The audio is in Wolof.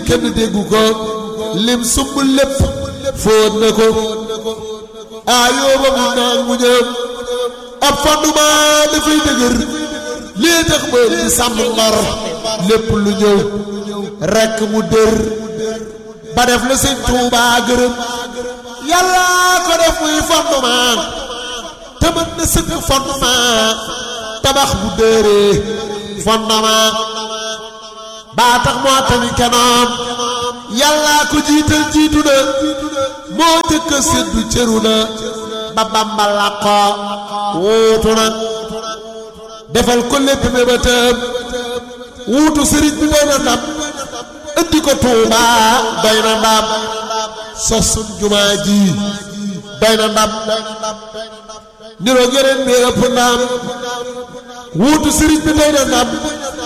kenn déggu ko lim sumb lépp fóot na ko aayoo ba mu naan mu ñëw ab fondement dafay dëgër lii tax ba di sàmm ngor lépp lu ñëw rekk mu dër ba def la sëñ Tuubaa gërëm yàlla ko def muy fondement te mën na sëkk fondement tabax bu dëree fondement baa tax moo tamit kenoon yàllaa ko jiital jiitu na moo jëkk a séddu cëru na ba Bàmba làqoo wuutu na defal ko lépp mébétam wuutu sëriñ bi doy na ndam indi ko Tuuba doy na ndam sos suñ jumaa ji doy na ndam niroog yeneen bi ëpp ndam wuutu sëriñ bi doy na ndam